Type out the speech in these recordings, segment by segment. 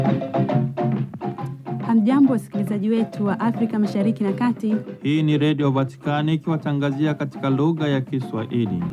Hamjambo, wasikilizaji wetu wa Afrika Mashariki na Kati. Hii ni Redio Vatikani ikiwatangazia katika lugha ya Kiswahili.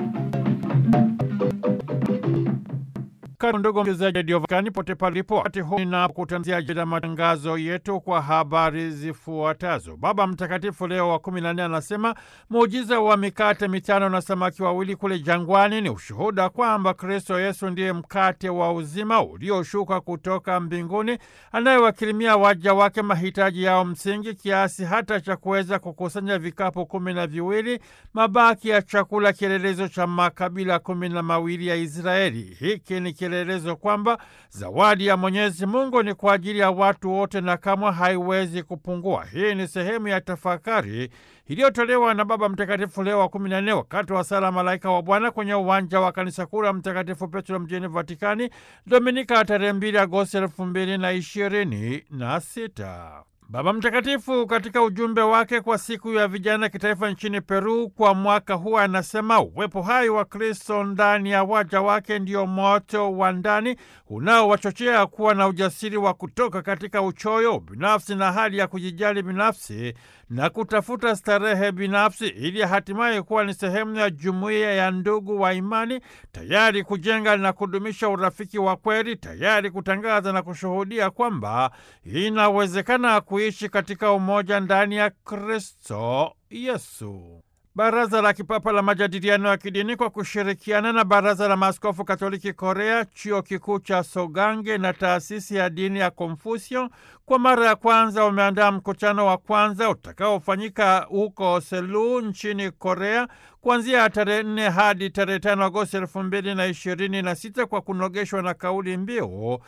Karibu ndugu msikilizaji redio Vatikani pote palipo, wakati huu na kutangazia jada matangazo yetu kwa habari zifuatazo. Baba Mtakatifu Leo wa kumi na nne anasema muujiza wa mikate mitano na samaki wawili kule jangwani ni ushuhuda kwamba Kristo Yesu ndiye mkate wa uzima ulioshuka kutoka mbinguni, anayewakirimia waja wake mahitaji yao msingi, kiasi hata cha kuweza kukusanya vikapu kumi na viwili, mabaki ya chakula, kielelezo cha makabila kumi na mawili ya Israeli. Hiki ni kielelezo kwamba zawadi ya Mwenyezi Mungu ni kwa ajili ya watu wote na kamwe haiwezi kupungua. Hii ni sehemu ya tafakari iliyotolewa na Baba Mtakatifu Leo wa kumi na nne wakati wa sala Malaika wa Bwana kwenye uwanja wa kanisa kuu la Mtakatifu Petro mjini Vatikani, Dominika tarehe mbili Agosti elfu mbili na ishirini na sita. Baba Mtakatifu katika ujumbe wake kwa siku ya vijana kitaifa nchini Peru kwa mwaka huu anasema uwepo hai wa Kristo ndani ya waja wake ndio moto wa ndani unaowachochea kuwa na ujasiri wa kutoka katika uchoyo binafsi na hali ya kujijali binafsi na kutafuta starehe binafsi ili hatimaye kuwa ni sehemu ya jumuiya ya ndugu wa imani, tayari kujenga na kudumisha urafiki wa kweli, tayari kutangaza na kushuhudia kwamba inawezekana kuishi katika umoja ndani ya Kristo Yesu. Baraza la Kipapa la Majadiliano ya Kidini kwa kushirikiana na Baraza la Maaskofu Katoliki Korea, Chuo Kikuu cha Sogange na Taasisi ya Dini ya Konfusio kwa mara ya kwanza wameandaa mkutano wa kwanza utakaofanyika huko Selu nchini Korea kuanzia tarehe nne hadi tarehe tano Agosti elfu mbili na ishirini na sita kwa kunogeshwa na kauli mbiu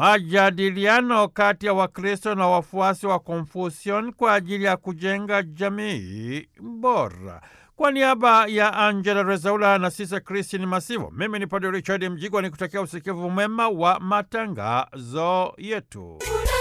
majadiliano kati ya Wakristo na wafuasi wa Konfusion kwa ajili ya kujenga jamii bora. Kwa niaba ya Angela Rezaula na Sisa Kristin Masivo, mimi ni Padre Richard Mjigwa ni kutakia usikivu mwema wa matangazo yetu.